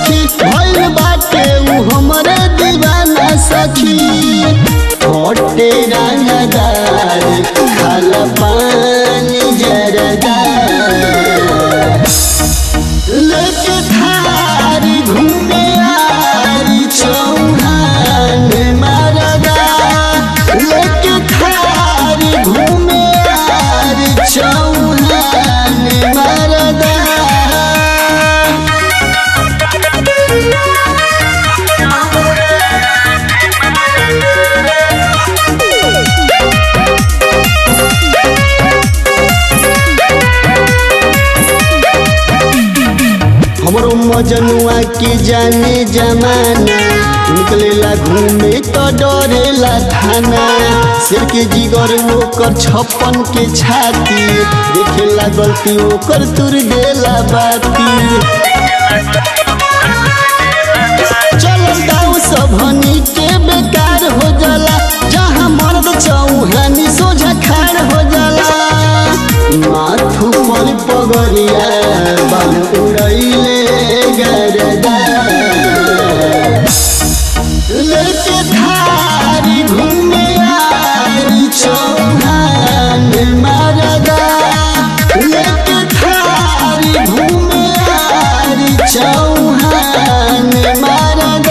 सखी भइल बाटे उ हमरे दीवाना सखी छोटे रंगदार खाल पानी जरदार लेके थारी घूमे आरी चौहान मरदा लेके थारी घूमे आरी चौहान मरदा हमरो मजनुआ के जाने जमाना निकलेला घूमे तो डरेला थाना सिर के जिगर ओकर छप्पन के छाती देखेला गलती ओकर तुर देला बाती चलल गाँव सभनी के बेकार हो जाला जहाँ मर्द चौहानी सोझा खाड़ हो जाला माथू पर पगरिया बाल उड़ैले गरदा लेके थारी घूमे आरी चौहान मरदा लेके थारी घूमे आरी चौहान मरदा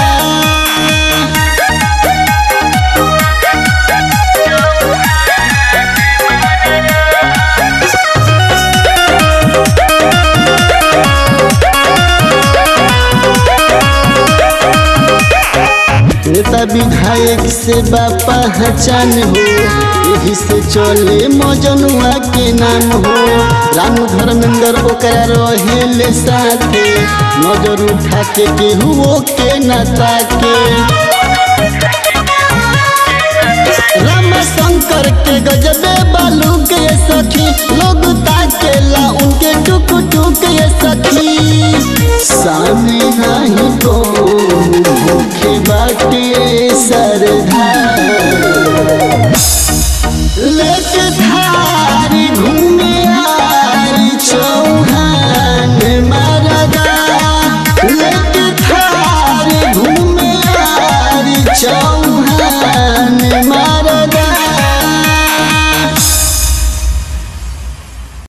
नेता विधायक से बापा पहचान हो यही से चले मजनुआ के नाम हो रानू धर्मेंद्र ओकरा रहेले साथे नजर उठा के केहू के नता के राम शंकर के गजबे बालू के सखी लोग ताकेला उनके टुक टुक ये सखी सामने नहीं को भूखे बाटे सरधा लेके थारी घूम